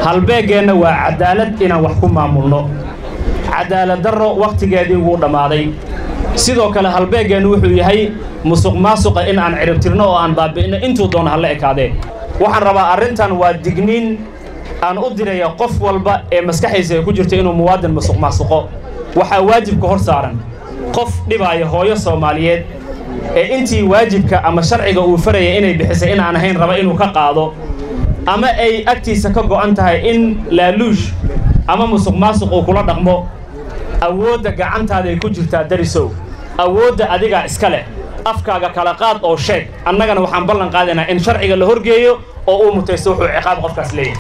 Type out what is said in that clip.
halbeeggeenna waa cadaalad inaan wax ku maamulno cadaalad darro wakhtigeedii wuu dhammaaday sidoo kale halbeeggeennu wuxuu yahay musuq maasuqa in aan ciribtirno oo aan baabi'ino intuu doono hala ekaadee waxaan rabaa arrintan waa digniin aan u diraya qof walba ee maskaxaysa ay ku jirto inuu muwaadin musuq maasuqo waxaa waajibka hor saaran qof dhibaaya hooyo soomaaliyeed ee intii waajibka ama sharciga uu faraya inay bixisay inaan ahayn raba inuu ka qaado ama ay agtiisa ka go'an tahay in laaluush ama musuq maasuq uu kula dhaqmo awoodda gacantaaday ku jirtaa darisow awoodda adigaa iska leh afkaaga kala qaad oo sheeg annagana waxaan ballan qaadaynaa in sharciga la horgeeyo oo uu mutaysto wuxuu ciqaab qofkaas leeyahay